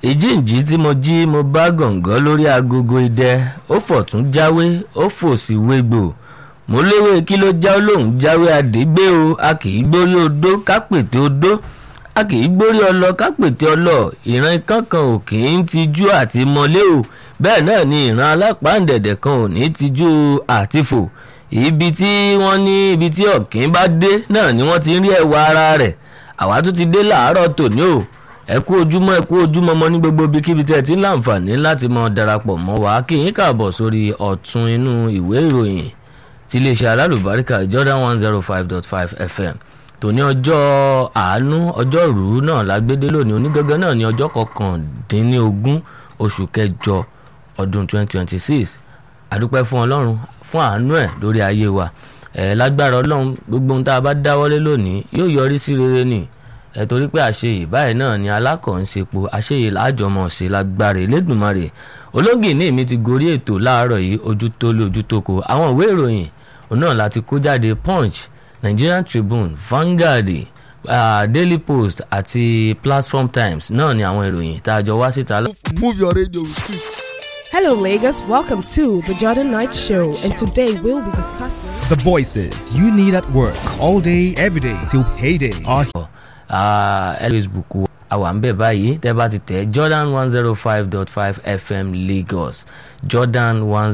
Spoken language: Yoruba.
ìjíǹjí tí mo jí mo bá gàngán lórí agogo idẹ ó fọ̀tún jáwé ó fòsì wégbò mo léwé kí ló já lóhùn jáwé àdégbé o a kì í gbórí odó kápètè odó a kì í gbórí ọlọ kápètè ọlọ ìran kankan ò kì í tijú àti mọlé o bẹ́ẹ̀ náà ni ìran alápàǹdẹ̀dẹ̀ kan ò ní tijú àtifò ibi tí wọ́n ní ibi tí ọ̀kín bá dé náà ni wọ́n ti ń rí ẹwà ara rẹ̀ àwa tún ti dé làárọ̀ tòní o ẹ kú ojúmọ́ ẹ kú ojúmọ́ mọ́ ní gbogbo ibikíbi tẹ́ ẹ ti ń láǹfààní láti mọ darapọ̀ mọ́ wa kí yín kàbọ̀ sórí ọ̀tún inú ìwé ìròyìn ti iléeṣẹ́ alálùbáríkà Jordan one zero five dot five FM tòní ọjọ́ àánú ọjọ́ ìrú náà lágbédé lónìí onígangan náà ní ọjọ́ kọkàndínlógún oṣù kẹjọ ọdún twenty twenty six àdúpẹ́ fún ọlọ́run fún àánú ẹ̀ lórí ayé wa ẹ̀ lágbára ọlọ́run gbogbo ohun tá a bá dáwọ́lé lónìí yóò yọrí sí rere ni ẹ̀ torí pé àṣeyè báyìí náà ni alákọ̀ọ́nsepo àṣeyè láàjọmọ̀ ṣe lágbára Elédùmarè ológìní mi ti gorí ètò láàárọ̀ yìí ojú tó lé ojú tó ko àwọn ìwé ìròyìn òun náà láti kó jáde Punch Nigerian Tribune Vanguard uh, Daily Post àti Platform Times náà ni àwọn ìròyìn tá a jọ wá síta. Move your radio with it. Hello, Lagos. Welcome to the Jordan Knight Show, and today we'll be discussing. The voices you need at work all day, every day till payday are ẹ Facebook àwa ń bẹ̀ báyìí tẹ́ bá ti tẹ̀ Jordan one zero five dot five FM Lagos Jordan one